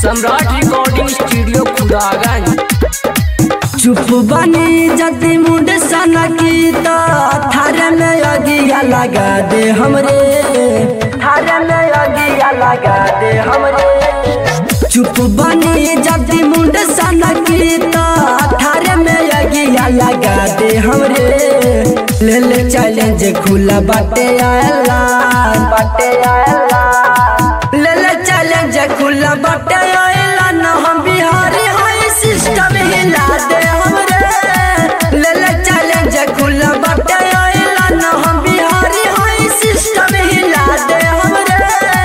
सम्राट recording studio Khudaganj चुप बनी जति मुंड सना की तो थारे में अगिया लगा दे हमरे थारे में अगिया लगा दे हमरे चुप बनी जति मुंड सना की तो थारे में अगिया लगा दे हमरे ले ले चैलेंज खुला बाटे आयला बाटे आयला ले ले चैलेंज खुला बाटे आयला ना हम बिहारी हाई सिस्टम हिला दे हमरे ले ले चैलेंज खुला बाटे आयला ना हम बिहारी हाई सिस्टम हिला दे हमरे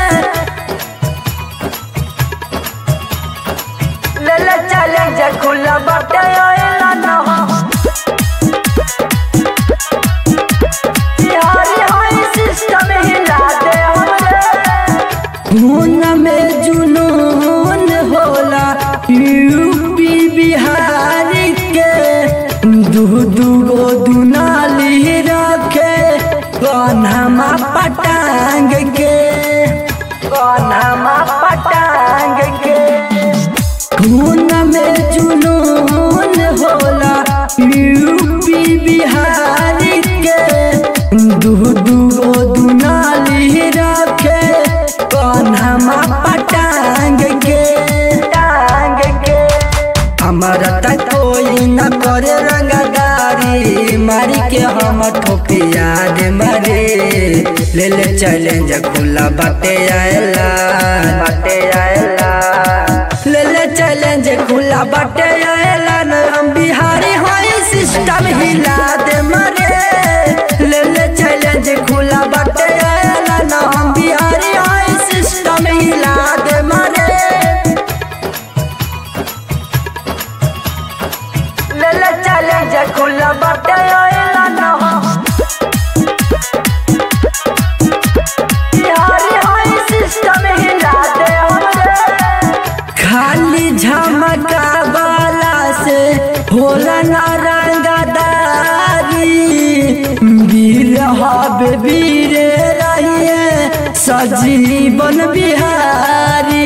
ले ले चैलेंज खुला बाटे आयला ना हम बिहारी हाई सिस्टम हिला दे हमरे खून में जुनून होला यूपी बिहार के दू दू गो दुनाली रखे कन्हमा पटांग के कन्हमा पटांग के खून में जुनून होला यूपी बिहार के दू दू गो दुनाली रखे कन्हमा पटांग के टांग के हमारा तक कोई न करे रंगदारी मारी के हम ठोके याद मारे ले ले चैलेंज खुला बाटे आयला बाटे आयला ले ले चैलेंज खुला बाटे आयला न हम बिहारी होई सिस्टम हिला दे मारे ले ले चैलेंज खुला बाटे आयला न हम बिहारी होई सिस्टम हिला दे मारे ले ले चैलेंज खुला बाटे आयला न हम बिहारी होई सिस्टम हिला दे हमरे खाली झमका वाला से होला ना रंगदारी वीर हबे वीर रहिए सजीवन बिहारी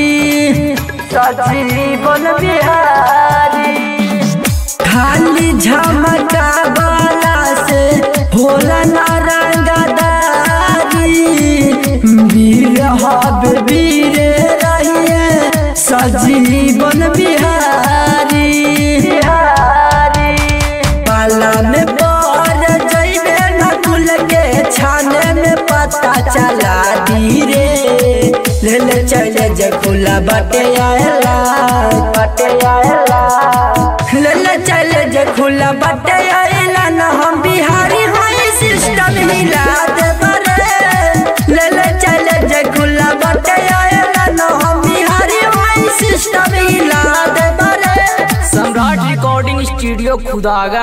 सजीवन बिहारी खाली झमका वाला से होला ना रंगदारी वीर हबे वीर रहिए सजीवन बिहारी बिहारी पाला में पर जइबे न कुल के छाने में पता चला दी रे ले ले चले जे खुला बाटे आयला बाटे आयला ले ले चले जे खुला बाटे आयला न हम बिहारी होई सिस्टम हिला दे बरे ले ले चले जे खुला बाटे आयला न हम बिहारी होई सिस्टम हिला दे बरे सम्राट रिकॉर्डिंग स्टूडियो खुदागंज